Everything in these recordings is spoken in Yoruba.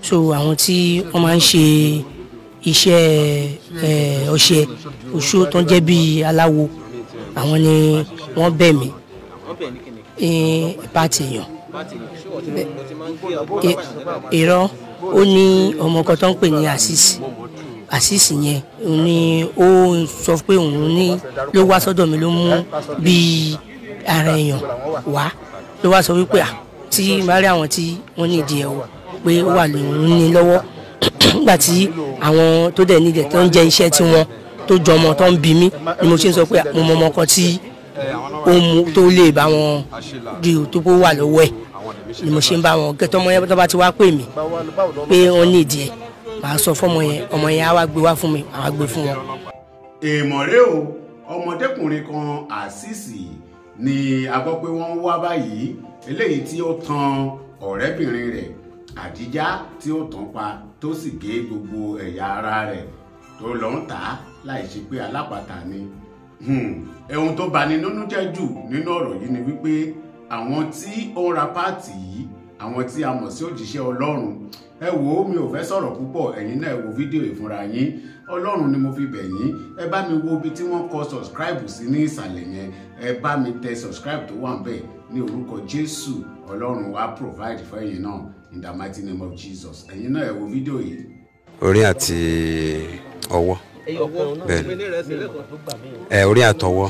so àwọn tí wọ́n máa ń ṣe iṣẹ́ ẹ, ọṣẹ oṣó tó ń jẹ́ bíi aláwo àwọn ni wọ́n bẹ̀ mí wọ́n bẹ̀ ní kíni ní pàtì èèyàn pàtì ṣé wọ́n ti mo ti máa ń gbé ọgbọ́n I- irọ́ ó ní ọmọ kan tó ń pè ní àṣìṣì àṣìṣì yẹn òun ni ó sọ pé òun ní ló wá sọ́dọ̀ mi ló mú bíi ara èèyàn wá ló wá sọ wípé à tí bá rí àwọn tí wọ́n ní ìdí ẹ̀ o pé ó wà lóun ní lọ́wọ́ nígbà tí àwọn tó dẹ̀ nídẹ̀ tó ń jẹ iṣẹ́ tí wọ́n tó jọmọ tó ń bí mí ni mo ṣe ń sọ pé à, mo mọ ọmọ kan tí ó mú tó lè bá wọn rí o tó kó wà lọ́wọ́ ẹ̀ ni mo ṣe ń bá wọn gẹ́tọ́ ọmọ yẹn tó bá ti wá pè mí pé wọ́n ní ìdí ẹ̀ màá sọ fọ́mọ yẹn ọmọ yẹn á wá gbé wá fún mi màá wá gbé fún wọn. èèmọ̀ rẹ o ọmọdékùnrin kan àṣìṣì ni a gbọ́ pé wọ́n ń wá báyìí eléyìí tí ó tan ọ̀rẹ́bìnrin rẹ̀ àdíjá tí ó tàn pa tó sì gé gbogbo ẹ̀yà ara rẹ̀ tó lọ ń tà á láì ṣe pé alápàtà ni Hmm, ohun tó bani nínú jẹ́ jù nínú ọ̀rọ̀ yìí ni wípé àwọn tí ó ń ra páàtì yìí àwọn tí a mọ̀ sí òjíṣẹ́ ọlọ́run ẹ wò ó mi ò fẹ́ sọ̀rọ̀ púpọ̀ ẹ̀yin náà ẹ wo fídíò ìfúnra yín ọlọ́run ni mo fi bẹ̀ yín ẹ bá mi wo ibi tí wọ́n kọ subscribe sí ní ìsàlẹ̀ yẹn ẹ bá mi tẹ subscribe tó wà ń bẹ̀ ní orúkọ jésù ọlọ́run wa provide fún ẹ̀yin náà in the mighty name of jesus ẹ̀yin náà ẹ wo fídíò yìí. orí àti ọwọ́ ẹyọ kan náà Bẹ́ẹ̀ni. pé ní ìrẹsì lẹ́kọ̀ọ́ ẹ orí àtọwọ́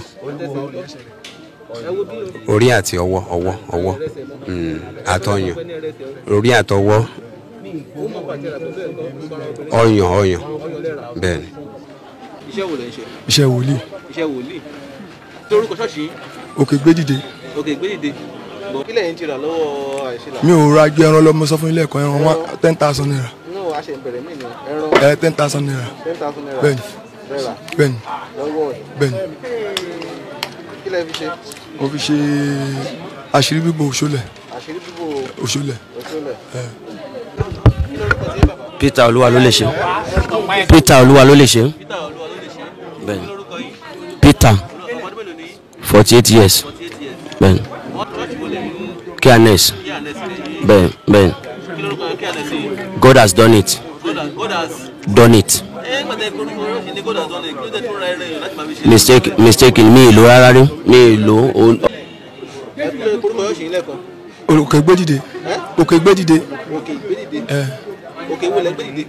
ẹ wo bí o orí àti ọwọ́ ọwọ́ ọwọ́ Mm, àtọyàn pé ní ìrẹsì orí àtọwọ́ ó mọ̀ pàtẹ́ rà tó bẹ́ẹ̀ kọ́ ó bára obìnrin ọyàn ọyàn ọyàn lẹ́ra bẹ́ẹ̀ ni iṣẹ́ wo lẹ ń ṣe iṣẹ́ wòlíì iṣẹ́ wòlíì torúkọ ṣọ́ọ̀ṣì yín òkè gbé dìde òkè gbédìde bọ̀ kí lẹ́yìn ti rà lọ́wọ́ àìsílà mi ò ra gbé ẹran lọ́mọ sọ fún ilé ẹ̀kọ́ ẹran one ten thousand naira inú àṣẹ ìbẹ̀rẹ̀ mí ni ẹran ẹ ten thousand naira ten thousand naira bẹ́ẹ̀ni rẹ̀rà bẹ́ẹ̀ni lọ́wọ́ ẹ̀ bẹ́ẹ̀ni kí lẹ́ fi ṣe mo fi ṣe àṣírí bíbò òṣòlẹ̀ àṣírí bíbò òṣòlẹ̀ òṣòlẹ̀ ẹ kí lórúkọ tí bàbá peter olúwa ló lè ṣe peter olúwa ló lè ṣe peter olúwa ló lè ṣe bẹ́ẹ̀ni kí lórúkọ yín peter ọmọdé mélòó ni forty eight years forty eight years bẹ́ẹ̀ni wọ́n ṣọ́ọ̀ṣì wọlé nínú kíánẹ́s kí ànẹ́sì lè yí bẹ́ẹ̀ni bẹ́ẹ̀ni kí lórúkọ kí ànẹ́sì yìí god has done it God has God has done it ẹ gbàdé korúkọ ṣì ní God has done it kí ló dé tó ra ẹrẹ yìí láti máa fi ṣe. mistake mistake mi ìlò rárá rí mi ìlò o- ẹ kí ló dé korúkọ yóò ṣì ń lẹ́kọ̀ọ́ òkè gbé dìde òkè gbé dìde òkè ìgbédìde ẹ òkè wo lẹ ń gbédìde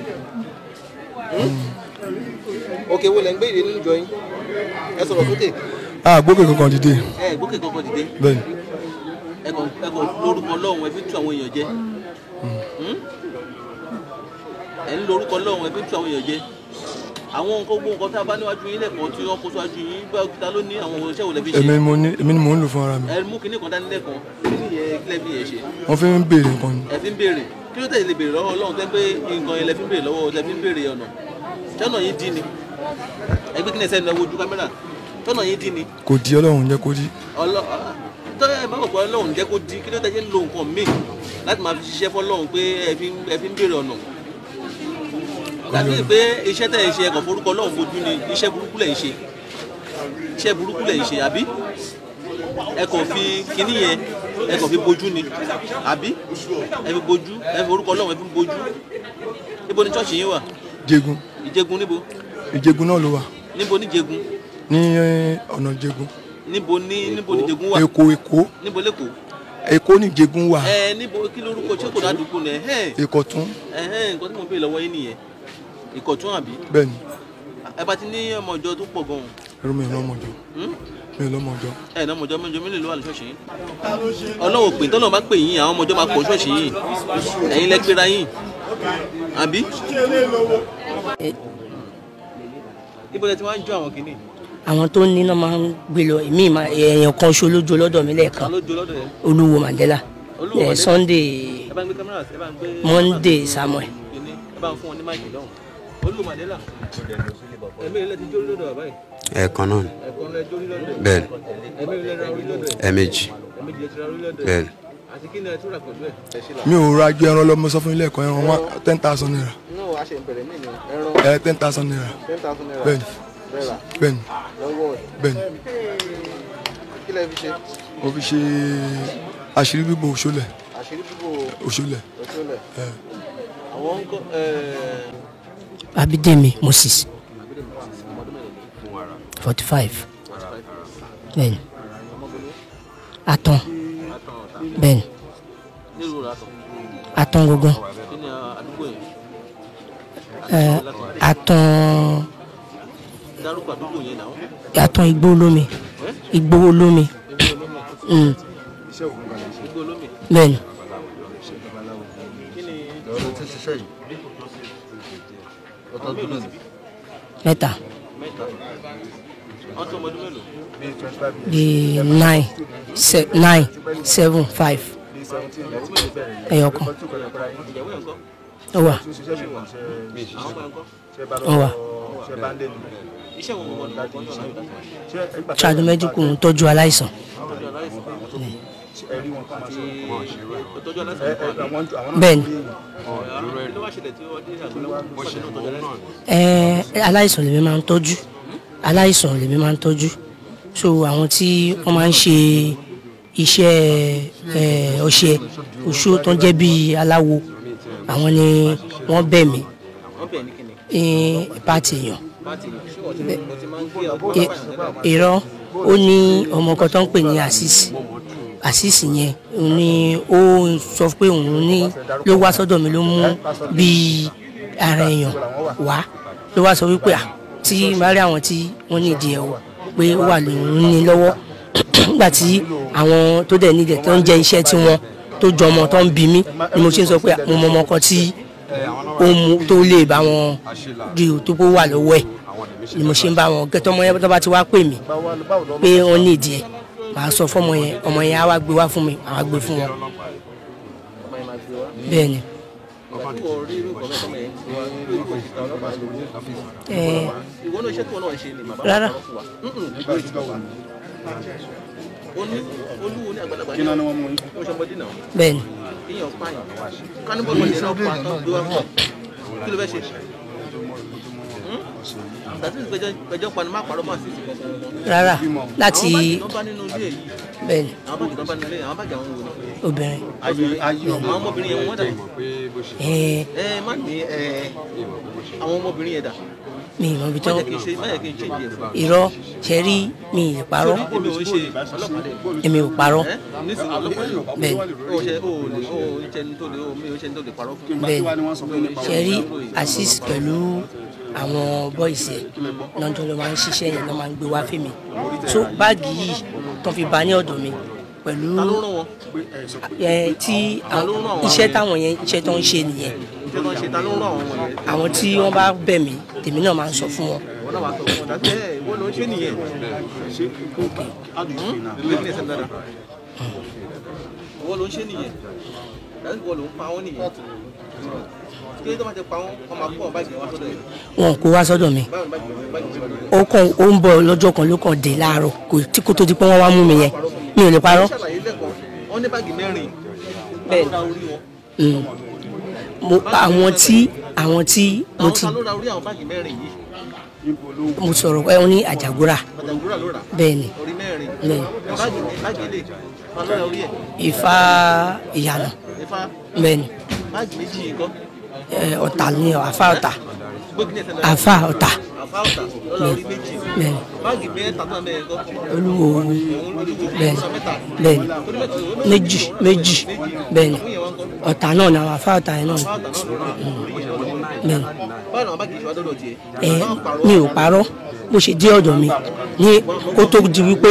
òkè wo lẹ ń gbédìde nínú ìjọ yín ẹ sọ̀rọ̀ sókè a gbókè kankan dìde ẹ gbókè kankan dìde bẹ́ẹ̀ni ẹ kàn ẹ kàn lórúkọ Ọlọ́run ẹ fi tú àwọn èèyàn jẹ Hmm? ẹ ń lórúkọ Ọlọ́run ẹ fi tú àwọn èèyàn jẹ àwọn nǹkan gbogbo nǹkan tá a bá níwájú yín lẹ́kọ̀ọ́ tí wọ́n kó síwájú yín bá ta ló ní àwọn iṣẹ́ wo lẹ fi ṣe èmi ni mo ní èmi ni mò ń lò fún ara mi ẹ mú kinní kan dání lẹ́kọ̀ọ́ kinní yẹn kí lẹ fi yẹn ṣe wọ́n fi ń béèrè nǹkan ni ẹ fi ń béèrè kí ló tẹ̀lé lè béèrè lọ́wọ́ Ọlọ́run tẹ́ pé nǹkan yẹn lẹ fi ń béèrè lọ́wọ́ lẹ fi ń béèrè ọ̀nà tọ́nà yín dín ni ẹ gbé kí ni ẹsẹ̀ lọ wojú kámẹ́rà tọ́nà yín dín ni kò di ọlọ́run jẹ́ kó di ọlọ tọ́ ẹ má bọ̀ pé Ọlọ́run jẹ́ kó dín kí ló tẹ́ ṣe ń lo nǹkan míì láti máa fi ṣiṣẹ́ fọ́lọ́run pé ẹ fi ń- ẹ fi ń béèrè ọ̀nà láti pé iṣẹ́ tẹ̀ ń ṣe ẹ̀kọ́ forúkọ Ọlọ́run fojú ni iṣẹ́ burúkú lẹ̀ ń ṣe iṣẹ́ burúkú lẹ̀ ń ṣe àbí ẹ kàn fi kinní yẹn ẹ kàn fi bojú ni àbí ẹ fi bojú ẹ fi orúkọ Ọlọ́run ẹ fi bojú níbo ni ṣọ́ọ̀ṣì yín wà jẹgun ìjẹgun níbo ìjẹgun náà ló wà níbo ní jẹgun ní ọ̀nà jẹgun níbo ní níbo ní jẹgun wà èkó èkó níbo lẹ́kọ̀ọ́ èkó ní jẹgun wà ẹ níbo kí lórúkọ tí kò ládùúgbò nẹ ẹhẹn ìkọ̀tún ẹhẹn nǹkan tí mo béèrè lọ́wọ́ yín nìyẹn ìkọ̀tún àbí bẹ́ẹ̀ni ẹ bá ti ní ọmọ ìjọ tó pọ̀ gan-an ẹrú mi ò lọ́mọ jọ Hmm? mi ò lọ́mọ jọ ẹ ní ọmọ ìjọ mẹ́jọ mélòó ló wà ní ṣọ́ọ̀ṣì yín ọlọ́wọ́ pè tọ́lọ́ bá pè yín àwọn ọmọ ìjọ máa pọ̀ ṣọ́ọ̀ṣì yín ẹ̀yin lẹ pera yín àbí. ibo lẹ ti máa ń jó àwọn kìíní àwọn tó ní náà máa ń gbé lọ èmi máa èèyàn kan ṣo lójú lọ́dọ̀ mi ta lẹ́ẹ̀kan ló jó lọ́dọ̀ yẹn olúwo mandela Olúwo eh, Mandela. sunday ẹ bá ń gbé kámẹ́rà sí ẹ bá ń gbé monday samuel kìíní ẹ bá ń fún wọn ní máìkì lọ́hùn Olúwo Mandela ẹ̀mí ilẹ̀ ti jó lọ́dọ̀ bàbá yìí ẹ̀ẹ̀kan náà ni ẹ̀kan lẹ jó lọ́dọ̀ ẹ̀ bẹ́ẹ̀ni ẹ̀mí ilẹ̀ ra orí lọ́dọ̀ ẹ̀ ẹ̀ẹ̀mejì ẹ̀mí ilẹ̀ ti ra orí lọ́dọ̀ ẹ̀ bẹ́ẹ̀ni àti kí ni ẹ tún rà pẹ̀lú ẹ̀ ẹ̀ ṣe là. mi ò ra gbé ẹran lọ́mọ sọ fún ilé ẹ̀kọ́ ẹran one ten thousand naira inú àṣẹ ìbẹ̀rẹ̀ mí ni ẹran ẹ ten thousand naira ten thousand naira bẹ́ẹ̀ni rẹ̀rà bẹ́ẹ̀ni lọ́wọ́ ẹ̀ bẹ́ẹ̀ni kí lẹ fi ṣe mo fi ṣe àṣírí bíbò òṣòlẹ̀ àṣírí bíbò òṣòlẹ̀ òṣòlẹ̀ ẹ àwọn ń kọ́ abidemi moses forty five bẹ́ẹ̀ni atan bẹ́ẹ̀ni nílùú rà tán atan gangan kí ni àdúgbò yẹn ẹ atan dárúkọ àdúgbò yẹn náà atan igbó olómi igbó olómi Mm, gbogbo olómi bẹ́ẹ̀ni kí ni mẹ́ta mẹ́ta wọ́n tó ọmọdún mélòó di nine se nine seven five ẹyọkan ìyàwó yẹn kọ́ ó wà àwọn ọmọ yẹn kọ́ ó wà iṣẹ́ wọn mọ̀ nípa ọjọ́ náà yóò ṣáàdù mẹ́díkù ń tọ́jú aláìsàn tọ́jú aláìsàn àti ìtọ́jú aláìsàn kan bẹ́ẹ̀ni àbí ló wá ṣẹlẹ̀ tí wọ́n dé àgbẹ̀lọ́wọ́ pàṣẹ náà tọ́jú aláìsàn ẹ aláìsàn lèmi máa ń tọ́jú aláìsàn lèmi máa ń tọ́jú so àwọn tí wọ́n máa ń ṣe iṣẹ́ ẹ ọṣẹ oṣù tó ń jẹ́ bíi aláwo àwọn ni wọ́n bẹ̀ mí wọ́n bẹ̀ ní kíni ní pàtì èèyàn pàtì ṣé wọ́n ti mo ti máa ń gbé ọgbọ́n I- irọ́ ó ní ọmọ kan tó ń pè ní àṣìṣì àṣìṣì yẹn òun ni ó sọ pé òun ní ló wá sọ́dọ̀ mi ló mú bíi ara èèyàn wá ló wá sọ wípé à tí bá rí àwọn tí wọ́n ní ìdí ẹ̀ o pé ó wà lòun ní lọ́wọ́ nígbà tí àwọn tó dẹ̀ nídẹ̀ tó ń jẹ́ iṣẹ́ tí wọ́n tó jọmọ tó ń bí mi ni mo ṣe ń sọ pé mo mọ ọmọ kan tí ó mú tó lè bá wọn rí o tó kó wà lọ́wọ́ ẹ̀ ni mo ṣe ń bá wọn gẹ́tọ́ ọmọ yẹn tó bá ti wá pè mí pé wọ́n ní ìdí ẹ̀ màá sọ fọ́mọ yẹn ọmọ yẹn á wá gbé wá fún mi màá gbé fún wọn ọmọ yẹn máa gbé wá bẹ́ẹ̀ ni. ìgbà tí wọ́n rí irú ìkọ́ mẹ́tọ́ mẹ́yẹn tí wọ́n rí irú ìkọ́ ìta ọlọ́pàá lórí ẹ ìwọ náà iṣẹ́ tí wọ́n náà ń ṣe ni bàbá Rárá. wọn fún wa ó ní olúwo ní àgbàlagbà ní ó ṣe ọmọdé náà bẹ́ẹ̀ ni kéèyàn pààyàn kánibọ́ọ̀lù ọ̀dẹ̀ náà pa tán gbé wá fún ọ kí ló fẹ́ ṣe tàbí ìgbẹ́jọ́ pani má parọ́ máa sí ìsìnkú ọ̀sán wọn. rárá láti àwọn báàgì tó bá nínú ilé yìí bẹ́ẹ̀ ni àwọn báàgì tó bá nínú ilé yìí àwọn báàgì àwọn wò ni. obìnrin àwọn ọmọbìnrin yẹn wọ́n dà ẹ ẹ má ní ẹ àwọn ọmọbìnrin yẹn dà mi ì mọ ibi má tó jẹ́ kí n ṣe má jẹ́ kí n ṣe ìdí ẹ̀ fún wa. irọ́ ṣe rí mi ì parọ́ èmi ò ń ṣe ọlọ́pàá dẹ̀ èmi ò parọ́ ẹ nísìnyí ọlọ́pàá dẹ̀ bẹ́ẹ̀ ni ó ṣe ó lè ó ń ṣe ní tó lè ó mi ò ṣe ní tó lè parọ́ fún. bẹ́ẹ̀ ni ṣe rí assist pẹ̀lú àwọn bọ́ìsì ẹ̀ lọ́jọ́ ló máa ń ṣiṣẹ́ yẹn ló máa ń gbé wá fún mi so báàgì yìí tó fi bá ní ọ̀dọ̀ mi pẹ̀lú ta ló rán wọn ẹ tí àwọn- iṣẹ́ táwọn yẹn iṣẹ́ tó ń ṣe nìyẹn ṣé tó ń ṣe ta ló rán àwọn wọ̀nyẹn àwọn tí wọ́n bá bẹ̀ mí tèmi náà máa ń sọ fún wọn wọn náà wàá sọ fún wọn dàbí ẹ ìwọ ló ń ṣe nìyẹn business ẹ̀ dára ìwọ ló ń ṣe nìyẹn dàbí ìwọ ló ń pa wọn nìyẹn kí ló tó bá ti pa wọn wọn máa kó ọ báyìí wá sọ́dọ̀ yẹn wọn kó wá sọ́dọ̀ mi báyìí báyìí báyìí ó kàn ó ń bọ̀ lọ́jọ́ kan ló kàn dé láàárọ̀ kò tí kò tó di pé wọ́n wá mú mi yẹn mi ò lè parọ́ ṣàlàyé lẹ́kọ̀ọ́ wọn ní báàgì mẹ́rin Bẹ́ẹ̀. ta ló ra orí wọn Mm. mo àwọn tí àwọn tí mo àwọn ti ta ló ra orí àwọn báàgì mẹ́rin yìí mo sọ̀rọ̀ pé wọ́n ní àjàgúrà pàtàkùrà ló rà bẹ́ẹ̀ ni orí mẹ́rin Bẹ́ẹ̀. báàgì báàgì ilé ta ló ra orí ẹ̀ Ifá ìyànà ifá bẹ́ẹ̀ ni báàgì méjì yìí kọ́ ẹ, ọ̀tà ni àfa ọ̀tà gbógi ní ẹsẹ̀ náà àfa ọ̀tà àfa ọ̀tà lọ́la orí méjì bẹ́ẹ̀ ni báàgì mẹ́ta náà mẹ́rin kọ́ olúwo òun olúwo bẹ́ẹ̀ lọ́la mẹ́ta ni bẹ́ẹ̀ ni orí mẹ́ta ló ní méjì méjì bẹ́ẹ̀ ni fún yẹn wọn kọ́ ọ̀tà náà ni àwọn àfa ọ̀tà yẹn náà ni àfa ọ̀tà náà ló rà orí yẹn wọn kọ́ bẹ́ẹ̀ ni báwo ni àwọn báàgì ìṣòwò àdọ́dọ̀ tiẹ̀ ẹ mi ò parọ́ bó ṣe dé ọ̀dọ̀ mi ní kó tó di wípé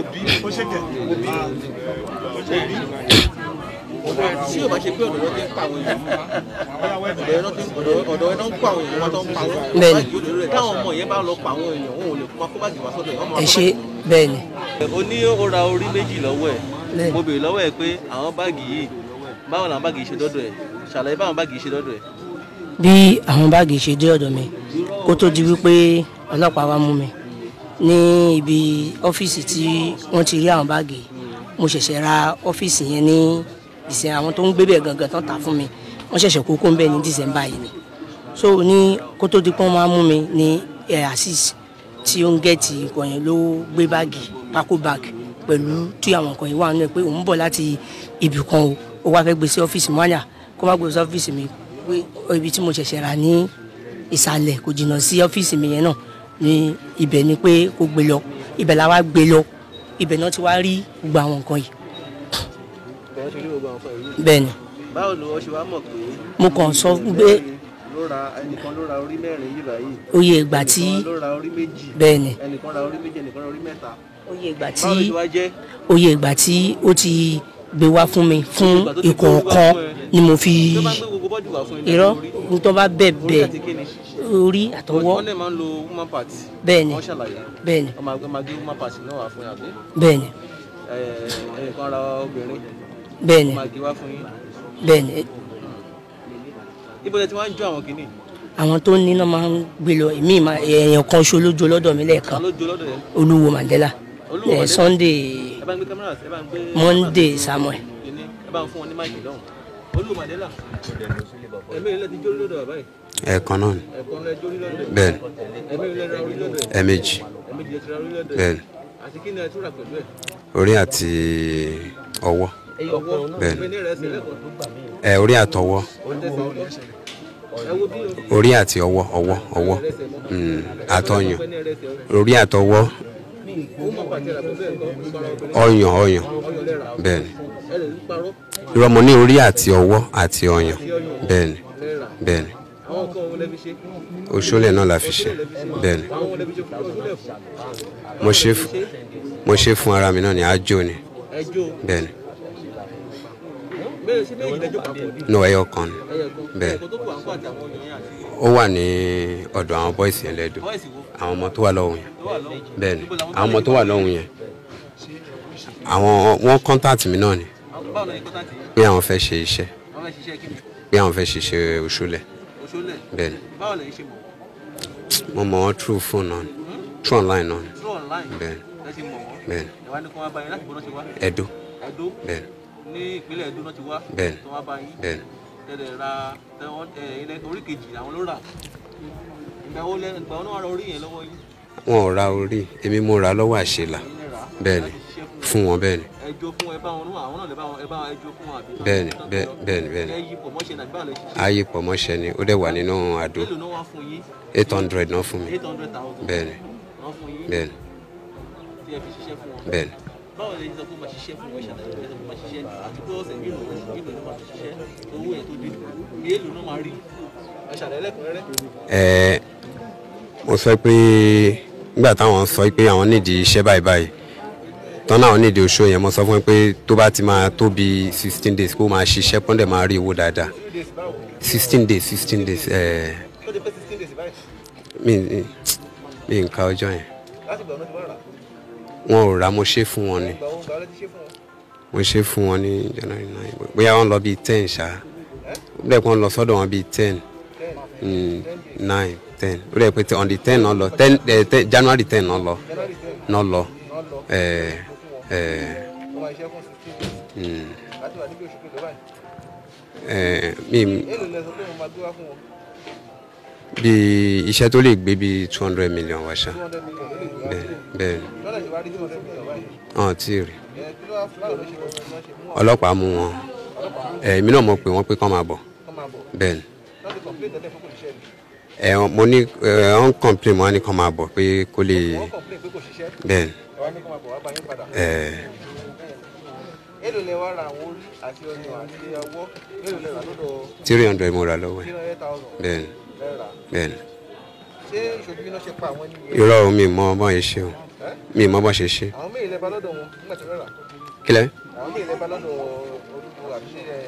tí yóò bá ṣe pé ọ̀dọ̀ ló ti ń pa àwọn èèyàn ọ̀dọ̀ ẹ̀ ló ti ń ọ̀dọ̀ ọ̀dọ̀ ẹ̀ ló ń pa àwọn èèyàn wọn tó ń pa wọn Bẹ́ẹ̀ni. báàgì òdòdó rẹ̀ táwọn ọmọ yẹn bá lọ pa àwọn èèyàn wọn ò lè máa kó báàgì wá sọ́dọ̀ ẹ̀ wọ́n máa ẹ kó ṣe báàgì bẹ́ẹ̀ ni ó ní ó ra orí méjì lọ́wọ́ ẹ̀ Bẹ́ẹ̀. mo béèrè lọ́wọ́ ẹ̀ pé àwọn báàgì yìí báwo làwọn báàgì yìí ṣe dọ́dọ̀ ẹ̀ ṣàlàyé báwọn báàgì yìí ṣe dọ́dọ̀ ẹ̀ bí àwọn báàgì ṣe dé ọ̀dọ̀ mi kó tó di wípé ọlọ́pàá wá mú mi ní ibi ọ́fíìsì tí wọ́n ti rí àwọn báàgì mo ṣẹ̀ṣẹ̀ ra ọ́fíìsì yẹn ní ìsìn àwọn tó ń gbé bẹ̀ gangan tán tà fún mi wọ́n ṣẹ̀ṣẹ̀ kókó ń bẹ̀ ní dísẹ́mbà yìí ni so ní kó tó di pé wọ́n máa mú mi ní ẹ̀ àṣìṣ tí ó ń gẹ̀ẹ́tì nǹkan yẹn ló gbé báàgì pákó báàgì pẹ̀lú tí àwọn nǹkan yìí wà nínú ẹ̀ pé òun bọ̀ láti ibì kan o ó wá fẹ́ gbé sí ọ́fíìsì mọ́nyà kó má gbé sí ọ́fíìsì mi pé ibi tí mo ṣẹ̀ṣẹ̀ rà ní ìsàlẹ̀ kò jìnnà sí ọ́fíìsì mi yẹn náà ní ibẹ̀ ni pé kó gbé lọ ibẹ̀ la wá gbé lọ ibẹ̀ náà ti wá rí gbogbo àwọn nǹkan yìí bẹ́ẹ̀ ṣe rí gbogbo àwọn fún ẹ̀rí bẹ́ẹ̀ ni báwo ni wọ́n ṣe wá mọ̀ pé mo kàn sọ pé ló ra ẹnìkan ló ra orí mẹ́rin yìí báyìí oyè ìgbà tí ẹnìkan ló ra orí méjì bẹ́ẹ̀ ni ẹnìkan ra orí méjì ẹnìkan ra orí mẹ́ta oyè ìgbà tí báwo ló ṣe wá jẹ́ oyè ìgbà tí ó ti gbé wá fún mi fún Ìgbà tó ti gbé ìkọ̀ọ̀kan wá fún ẹ. ni mo fi tó bá gbé gbogbo bọ́dì wá fún ilé irọ́ orí ohun tó bá bẹ̀ orí bẹ̀ àti kíni orí àtọwọ́ wọ́n dẹ̀ máa ń lo woman part bẹ́ẹ̀ ni wọ́n ṣàlàyé bẹ́ẹ̀ ni wọ́n máa gbé máa gbé woman part náà wá fún yín àbí bẹ́ẹ̀ ni Ẹ̀, ẹnìkan ra obìnrin bẹ́ẹ̀ ni máa gbé wá fún yín bẹ́ẹ̀ ni ibo lẹ ti wá ń jó àwọn kìíní àwọn tó ní náà máa ń gbé lọ èmi máa èèyàn kan ṣo lójú lọ́dọ̀ mi lẹ́ẹ̀kan kan ló jó lọ́dọ̀ yẹn olúwo mandela Olúwo eh, Mandela. sunday ẹ bá ń gbé kámẹ́rà sí ẹ bá ń gbé monday samuel kìíní ẹ bá ń fún wọn ní máìkì lọ́hùn Olúwo Mandela ẹ̀mí ilẹ̀ ti jó lọ́dọ̀ bàbá yìí ẹ̀ẹ̀kan náà ni ẹ̀kọ́ lẹ jó lọ́dọ̀ ẹ̀ bẹ́ẹ̀ ni ẹ̀mí ilẹ̀ ra orí lọ́dọ̀ ẹ̀ ẹ̀ẹ̀mejì ẹ̀mí ilẹ̀ ti ra orí lọ́dọ̀ ẹ̀ bẹ́ẹ̀ ni àti kí ni ẹ tún rà pẹ̀lú ẹ̀ orí àti ọwọ́ ọwọ́ Bẹ́ẹ̀ ni. ẹ̀mí ní rẹ̀ ẹsẹ̀ lẹ́kọ̀ọ́ ẹ̀ orí àtọwọ́ tẹ̀sán ọwọ́ ẹ wo bí o orí àti ọwọ́ ọwọ́ ọwọ́ rẹsẹ̀ mọ́ mm, àtọyàn ẹ̀mí ní rẹ̀ ẹsẹ̀ orí àtọwọ́ ó mọ̀ pàtẹ́ rà pẹ̀lú ẹ̀ kọ́ para obìnrin ọyàn ọyàn ọyàn lẹ́ra bẹ́ẹ̀ ni ẹ lè ń parọ́ irọ́ mo ní orí àti ọwọ́ àti ọyàn bẹ́ẹ̀ ni lẹ́ra bẹ́ẹ̀ ni àwọn nǹkan òun lẹ́bi ṣe òṣòlẹ̀ náà la fi ṣe bẹ́ẹ̀ ni àwọn òun lẹ́bi ṣe fún ọdún fún mo ṣe f- mo ṣe fún ara mi náà ní àjò ni ẹjọ́ bẹ́ẹ̀ ni bẹ́ẹ̀ sí méjì lẹ́jọ́ papọ̀ ní no ẹyọ kan ni ẹyẹ kan Bẹ́ẹ̀. ẹ̀kọ́ tó kù à ń kọ́ àti àwọn ọyàn yẹn àti ó wà ní ọ̀dọ̀ àwọn bọ́ìsì yẹn lẹ́dọ̀ bọ́ìsì wo àwọn ọmọ tó wà lọ́hùn yẹn ló wà lọ́wọ́ bẹ́ẹ̀ ni àwọn ọmọ tó wà lọ́hùn yẹn àwọn wọ́n contact mi náà ni àwọn báwo ló ní kọ́tàtì pé àwọn fẹ́ ṣe iṣẹ́ àwọn fẹ́ ṣiṣẹ́ kí ni pé àwọn fẹ́ ṣiṣẹ́ òṣòlẹ̀ òṣòlẹ̀ bẹ́ẹ̀ ni báwo lè ṣe mọ̀ mo mọ̀ wọ́n through phone náà ni through online náà ni through online bẹ́ẹ̀ ni ẹ ti mọ̀ wọ́n bẹ́ẹ̀ ni ìwà ni kò wá bá yín láti bọ́ náà ṣe wá Ẹdó Ẹdó bẹ́ẹ̀ ni ní ìpínlẹ̀ Ẹdó náà ti wá Bẹ́ẹ̀ ni. tó wá bá yín bẹ́ẹ̀ ni tẹ̀lé ra tẹ̀wọ́n ilẹ̀ orí kejì àwọn ló rà ìgbà wo lẹ ìgbà wo náà wà ra orí yẹn lọ́wọ́ yín wọn ò ra orí èmi mo ra lọ́wọ́ àṣelà ẹ̀yin lè rà á bẹ́ẹ̀ ni láti ṣiṣẹ́ fún fún wọn bẹ́ẹ̀ ni ẹjọ́ fún ẹ bá wọn náà àwọn náà lè bá wọn ẹ bá ẹjọ́ fún wọn àbí. Bẹ́ẹ̀ ni, bẹ́ẹ̀- bẹ́ẹ̀ ni, bẹ́ẹ̀ ni. ẹ yí pọ̀ mọ́ṣẹ́ nàgbà lè ṣiṣẹ́ ayé pọ̀ mọ́ṣẹ́ ni ó dẹ̀ wà nínú àdó èlò náà wá fún yín eight hundred náà fún mi eight hundred thousand bẹ́ẹ̀ ni náà fún yín bẹ́ẹ̀ ni tí ẹ fi ṣiṣẹ́ fún wọn. bẹ́ẹ̀ ni báwo lè sọ pé máa ṣiṣẹ́ fún wọn ṣàlàyé ẹ sọ pé máa ṣiṣẹ́ àti pé ọ̀sẹ̀ mélòó oṣù mélòó ló máa fi ṣiṣẹ́ owó ẹ̀ tó dé èèlò náà máa rí ẹ ṣàlàyé lẹ́kùnrẹ́rẹ́. ẹ mo sọ pé nígbà táwọn sọ pé àwọn nídìí iṣẹ́ báyìí báyìí tán náà nídìí oṣù yẹn mo sọ fún wọn pé tó bá ti máa tó bí sixteen days kó máa ṣiṣẹ́ pọ́ndẹ̀ máa rí owó dáadáa sixteen days sixteen days ẹ ó ti pé sixteen days báyìí mi mi nǹka ọjọ́ yẹn láti gbà wọn ti wá rà wọn ò rà mo ṣe fún wọn ni gbà wọn gbà wọn ti ṣe fún wọn. mo ṣe fún wọn ní january nine bóyá wọn lọ bíi ten ṣá ó dẹ̀ pé wọn lọ sọ́dọ̀ wọn bíi ten mm, nine ten ó dẹ̀ pé on the ten náà lọ ten eh, ten january ten náà lọ january ten náà lọ náà lọ ẹ ẹ wọn máa ṣiṣẹ́ fún sixteen days mm, láti wà níbi oṣù kejì báyìí ẹ mi èèlò lẹ sọ pé mo máa gbé wá fún wọn bí iṣẹ́ tó lè gbé bíi two hundred million wá ṣá two hundred million ló lè gbé wá bẹ́ẹ̀ bẹ́ẹ̀ sílẹ̀ lọ́dọ̀ ṣe wá rí two hundred million báyìí hàn tí ì rí ẹ kí ló wá fún báwo ló ṣe fún wọn ṣe mú àwọn ọlọ́pàá mú wọn ẹ èmi náà mọ̀ pé wọ́n pé kán máa bọ̀ kọ́ máa bọ̀ bẹ́ẹ̀ ni láti complain tẹ́lẹ̀ fún kò ṣiṣẹ́ ni ẹ mo ní ẹ wọ́n complain mo wá ní kán máa bọ̀ pé kó lè wọ́n complain pé kò ṣiṣẹ́ bẹ́ẹ̀ ni ẹ wá ní kọ́ máa bọ̀ wá bá yín padà ẹ èèlò lẹ wá ra àwọn orí àti ọyàn àti ọwọ́ èèlò lẹ rà lọ́dọ̀ three hundred mo rà lọ́wọ́ ẹ̀ three hundred thousand bẹ́ẹ̀ ni lẹ rà bẹ́ẹ̀ ni ṣé ìṣojú iná ṣe pa àwọn ènìyàn irọ́ o mi mọ bọ́n yẹn ṣe o mi mọ bọ́n ṣe ṣe àwọn méjì lẹ bá lọ́dọ̀ wọn nígbà tí wọ́n rà kílẹ̀ àwọn méjì lẹ bá lọ́dọ̀ olùkọ́ àbí ṣe ẹ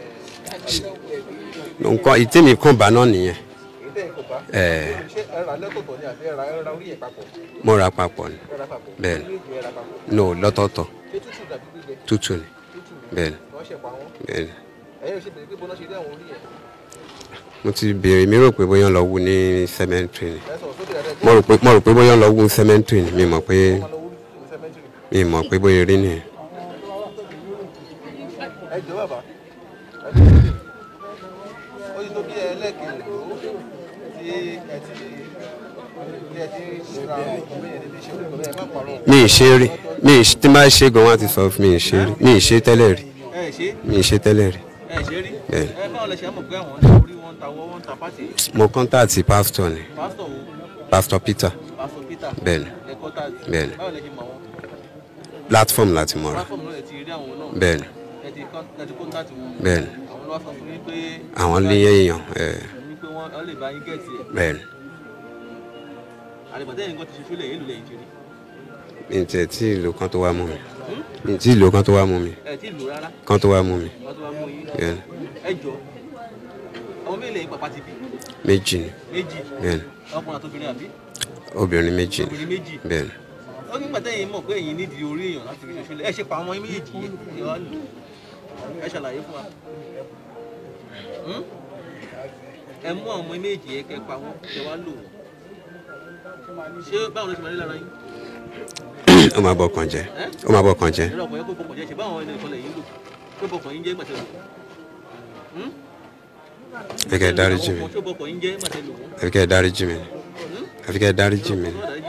nǹkan ìtí mi kàn bá náà nìyẹn èyí tẹ̀ kò bá ẹ ṣé ẹ rà lẹ́tọ̀ọ̀tọ̀ ni àbí ẹ rà ẹ rà orí ẹ̀ papọ̀ mo ra papọ̀ ni ẹ rà papọ̀ Bẹ́ẹ̀ ni. méjì ẹ rà papọ̀ no lọ́tọ̀ọ̀tọ̀ ṣé tútù dàbí gbígbẹ tútù ni tútù bẹ́ẹ̀ ni wọ́n ṣẹ̀ pa wọ́n bẹ́ẹ̀ ni ẹ̀yin ò ṣe bèrè pé bọ́ná ṣe rí àwọn orí ẹ̀ mo ti béèrè mi rò pé bóyá ń lọ wú ní cemetery ni ẹ sọ̀rọ̀ sókè dáadáa mo rò pé mo rò pé bóyá ń lọ wú ní cemetery ni mi mọ̀ pé máa lọ wúrí ní sẹ́mẹ́ntìrì mi mọ̀ pé bóyá rí nìyẹn ẹ jọ bàbá ẹ jọ sókè ó ti tó bí ẹlẹ́ẹ̀kejì ló tí ẹ ti tí ẹ ti ra ọkọ̀ bẹ́ẹ̀ ní ṣe orí ọkọ̀ bẹ́ẹ̀ má parọ́ mi ì ṣe rí mi ì tí n bá ṣe gan wọn á ti sọ fún mi ì ṣe rí mi ì ṣe tẹ́lẹ̀ rí ẹ ṣe mi ì ṣe tẹ́lẹ̀ rí ẹ ṣe rí Bẹ́ẹ̀. ẹ báwo lẹ ṣe mọ̀ pé àwọn ní orí wọn wọ́n ń ta wọ́n wọ́n ń ta pàtì mo kọ́ńtàtì pásítọ̀ ni pásítọ̀ wo pásítọ̀ peter pásítọ̀ peter bẹ́ẹ̀ni ẹ̀kọ́ tá Bẹ́ẹ̀ni. báwo lẹ ṣe mọ̀ wọ́n platform láti mọ̀ra platform náà ẹ ti rí àwọn náà bẹ́ẹ̀ni ẹ ti kọ́ ẹ ti kọ́ńtàtì wọn bẹ́ẹ̀ni àwọn ló wá sọ fún yín pé àwọn lé èèyàn ẹ̀ wípé wọ́n wọ́n lè bá yín gẹ̀ẹ́tì ẹ̀ bẹ́ẹ̀ni àlèbàtẹ́ yìí nǹkan ti ṣe fílẹ̀ yìí lò lẹ́yìn ṣe rí mi ì tiẹ̀ tí ìlò kan tó wá mú mi mi ì tí ìlò kan tó wá mú mi ẹ̀ tí ì lò rárá kan tó wá mú mi wọ́n tó wá mú yín bẹ́ẹ̀ni ẹ jọ ọmọ mélòó yín pàpà ti bí méjì ni méjì bẹ́ẹ̀ni ọkùnrin àtòbìnrin àbí obìnrin méjì ni obìnrin méjì bẹ́ẹ̀ni ó nígbà tẹ́yìn mọ̀ pé ẹ̀yin nídìí orí èèyàn láti fi ṣoṣo lẹ̀ ẹ ṣe pa àwọn ọmọ méjèèjì yìí ẹ wá lò ẹ ṣàlàyé fún wa Hmm? ẹ mú àwọn ọmọ méjèèjì yẹn kẹ́ pa wọ́n kẹ́ wá lò wọ́n ṣé báwo ló ṣe máa rí lára yín ó máa bọ̀ kàn jẹ́ ó máa bọ̀ kàn jẹ́ ìrọ̀ ọkùnrin kó bọkàn jẹ́ ṣe báwọn ẹni ìkọlẹ̀ yìí lò pé bọkàn yín jẹ́ gbàtẹ́ lò Hmm? ẹ kẹ́ ẹ dáríjì mi Àwọn ọkùnrin tó bọkàn yín jẹ́ gbàtẹ́ lò wọ́n ẹ kẹ́ ẹ dáríjì mi ẹ kẹ́ ẹ dáríjì mi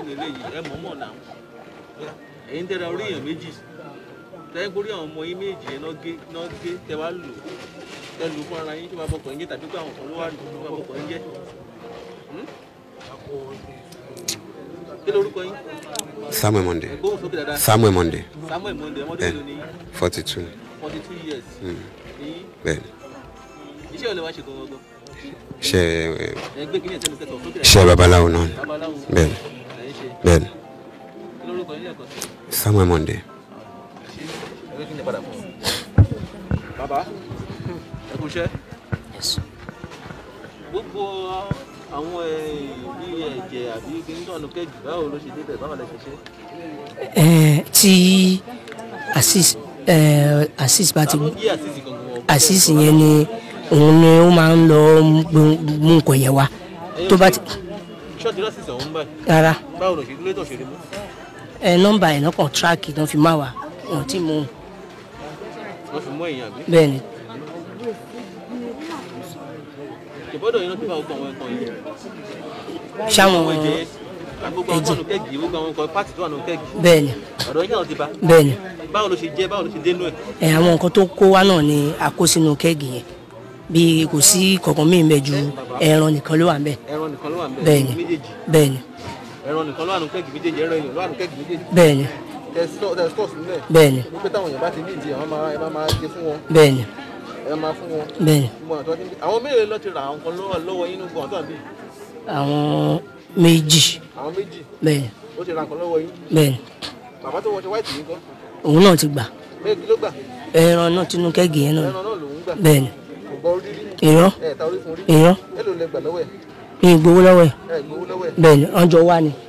ẹ̀yin tẹ́ra orí èèyàn méjì tẹ́yìn kórí àwọn ọmọ yín méjì yẹn náà gé náà gé tẹ́ wá lò tẹ́ lò fún ara yín tó bá bọkàn yín jẹ́ tàbí pé àwọn kan ló wà lò tó bá bọkàn yín jẹ́ Hmm? kí lorúkọ yín samuel monday gbóhùn sókè dáadáa samuel monday samuel monde ọmọdé bẹ́ẹ̀ni mélòó ni yín forty two forty two years Mm. ni yín bẹ́ẹ̀ni iṣẹ́ òlẹ̀ wá ṣe gangan ṣe ẹ gbé kí ni ẹ̀tẹ́ mi kẹ́tọ̀ sókè ṣe babaláwo náà ni babaláwo bẹ́ẹ̀ni lẹ́yìn ṣe bẹ́ẹ̀ni kí lorúkọ yín lẹ́ẹ̀kan sí samuel monday ẹ kí ni padà fún bàbá ẹ kú iṣẹ́ gbogbo àwọn bí ẹ̀jẹ̀ àbí kíní tó wà ní kẹ́jù báwo ló ṣe débẹ̀ báwo lẹ ṣe ṣe Eh, tí Azeez eh, Azeez bá ti àwọn bí àṣìṣì gangan wọn. Azeez yẹn ni òun ni ó máa ń lọ mú mú nǹkan yẹn wá tó bá ti ṣọ́ọ̀tì lọ́sìsì ọ̀hún báyìí rárá báwo ló ṣe dúró tó ṣe rí mú ẹ nọ́mbà ẹ̀ náà kàn tíráàkì náà fi má wá wọn tí mú un wọ́n fi mú ẹ̀yìn àbí. bẹ́ẹ̀ ni ìbọ́dọ̀ yìí náà ti bá gbogbo àwọn ẹ̀kọ́ yìí. ṣáwọn àwọn ẹ̀jẹ̀ gbogbo àwọn ọ̀nà kẹ́gì gbogbo àwọn nǹkan pàtì tó wà nù kẹ́gì. bẹ́ẹ̀ ni ọ̀dọ̀ yìí náà ti bá. bẹ́ẹ̀ ni báwo ló ṣe jẹ́ báwo ló ṣe dénú ẹ̀. ẹ àwọn nǹkan tó kó wá náà ni a kó sínú kẹ́ẹ̀gì yẹn bí kò sí kankan míì bẹ́ẹ̀ ju ẹran nìkan ló wà ń bẹ̀ ẹran nìkan ló wà níbẹ̀ bẹ́ẹ̀ ni méjèèjì bẹ́ẹ̀ ni ẹran nìkan ló wà nù kẹ́gì méjèèjì ẹran èèyàn ló wà nù kẹ́gì méjèèjì. bẹ́ẹ̀ ni tẹ̀sítọ̀ sílẹ̀ bẹ́ẹ̀ ni wípé táwọn èèyàn bá ti ní ìdí àwọn máa ẹ máa máa gé fún wọn bẹ́ẹ̀ ni ẹ máa fún wọn. bẹ́ẹ̀ ni gbogbo àwọn tó ti ń bí àwọn mélòó lọ ti ra àwọn kan lọ́wọ́ lọ́wọ́ yín nínú gbọ̀n tó àbí àwọn méjì àwọn méjì bẹ́ẹ̀ ni ó ti ra nǹkan lọ́wọ́ yín bẹ́ẹ̀ ni bàbá tó wọṣọ wáìtì yín kọ́ òun náà ti gbà bẹ́ẹ̀ kí ló gbà ẹran náà tinú kẹ́ẹ̀gì yẹn náà ẹran náà lòún gbà bẹ́ẹ̀ ni kò gbọ́ orí rí irọ́ ẹ̀ ta orí fún orí irọ́ èlò lẹ gbà lọ́wọ́ ẹ̀ ní ìgbowó lọ́wọ́ ẹ̀ ẹ̀ gbowó lọ́wọ́ ẹ̀ bẹ́ẹ̀ ni ọjọ́ wá ni